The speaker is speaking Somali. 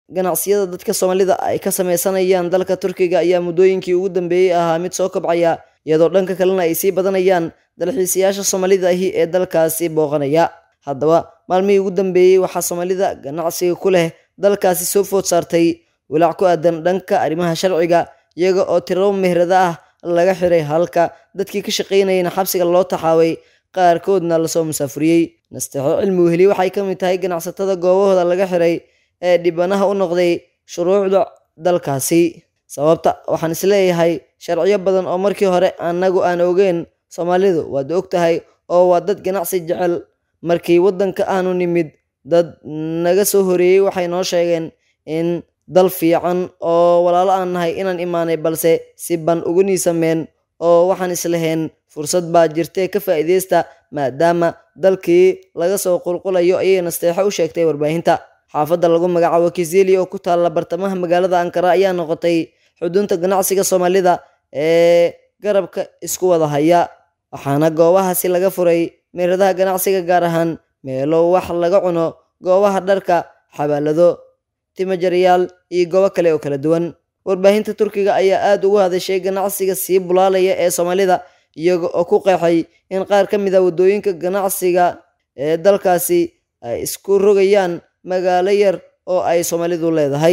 ganacsiyada dadka soomaalida ay ka sameysanayaan dalka turkiga ayaa muddooyinkii ugu dambeeyey ahaa mid soo kobcaya iyadoo dhanka kalena ay sii badanayaan dalxiisayaasha soomaalida ahi ee dalkaasi booqanaya haddaba maalmihii ugu dambeeyey waxaa soomaalida ganacsiga ku leh dalkaasi soo food saartay walaac ku aadan dhanka arrimaha sharciga iyaga oo tirabo mehrada ah laga xiray halka dadkii ka shaqaynayana xabsiga loo taxaaway qaarkoodna lasoo musaafuriyey nasteexo cilmi weheli waxay ka mid tahay ganacsatada goobahooda laga xiray ee dhibanaha u noqday shuruucda dalkaasi sababta waxaan isleeyahay sharciyo badan oo markii hore annagu aan ogeyn soomaalidu waad og tahay oo waa dad ganacsi jecel markii waddanka aanu nimid dad naga soo horeeyey waxay noo sheegeen in dal fiican oo walaalo aan nahay inaan imaanay balse si ban ugu niisameen oo waxaan islahayn fursad baa jirtee ka faa'iidaysta maadaama dalkii laga soo qulqulayo ayay nasteexo u sheegtay warbaahinta xaafadda lagu magacaabo kizeli oo ku taalla bartamaha magaalada ankara ayaa noqotay xudunta ganacsiga soomaalida ee garabka isku wada haya waxaana goobahaasi laga furay meeradaha ganacsiga gaar ahaan meelo wax laga cuno goobaha dharka xabaalado timajaryaal iyo goobo kale oo kala duwan warbaahinta turkiga ayaa aada ugu hadashay ganacsiga sii bulaalaya ee soomaalida iyaga oo ku qeexay in qaar ka mid a waddooyinka ganacsiga ee dalkaasi ay isku rogayaan magaalo yar oo ay soomaalidu leedahay